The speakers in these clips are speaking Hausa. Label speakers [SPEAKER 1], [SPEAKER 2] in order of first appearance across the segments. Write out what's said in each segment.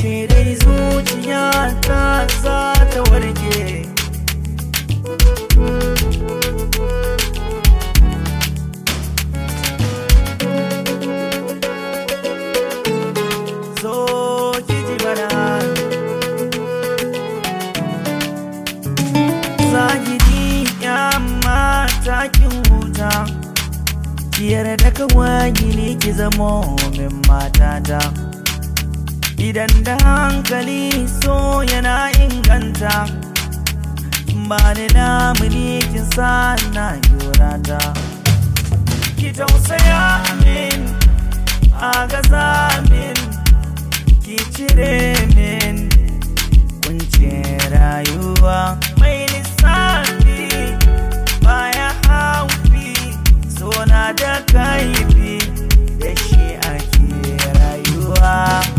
[SPEAKER 1] yaushe dai zuciya ta za ta warke zo ki ji mana zahiri ya mata kin huta Kiyar da kawai ne ki zamo min matata Idan da hankali so yana inganta Ba ni lamuni kin sa na yorata Ki tausaya min a gaza min Ki cire min kuncin rayuwa Mai lissafi baya haufi Sona da kaifi da shi ake rayuwa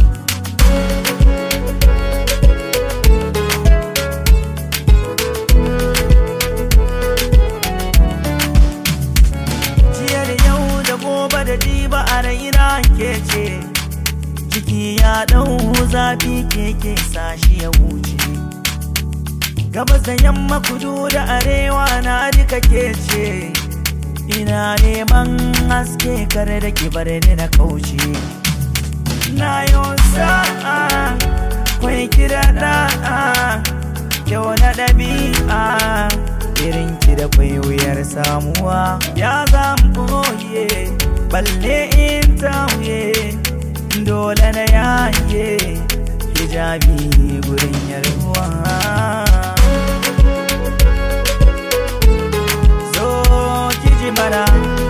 [SPEAKER 1] jiya da yau da gobe da jiba a raina ke ce jiki ya ɗau zafi keke sashi ya wuce gabas da yamma kudu da arewa na duka ke ce ina neman haske kare da ki bar ni na kauce na yau sa'a kwai kira da'a kyau na ɗabi'a irin ki da kwai wuyar samuwa ya zan boye balle in tauye dole na yaye hijabi gurin yarwa zo ki ji mana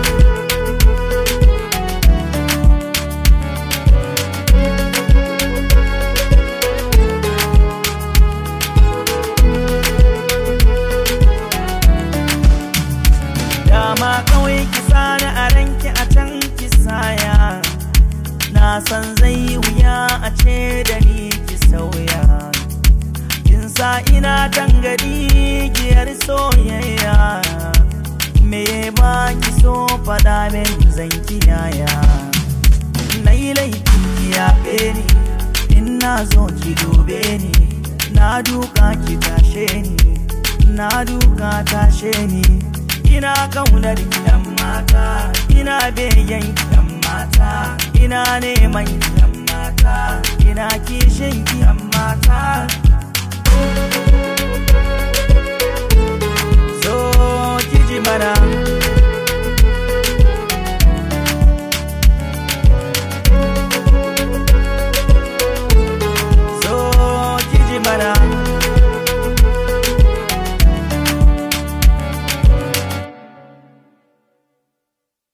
[SPEAKER 1] dama kawai ki sani a ranki a can ki saya na san zai wuya a ce da ni ki sauya kin sa ina tangadi giyar soyayya me ba ki so faɗa min zan kiyaya na yi laifin ki yaɓe ni in na zo ki dube ni na duka ki tashe ni na duka tashe ni ina kaunar yan mata ina begen yan mata ina neman yan mata ina kishin yan mata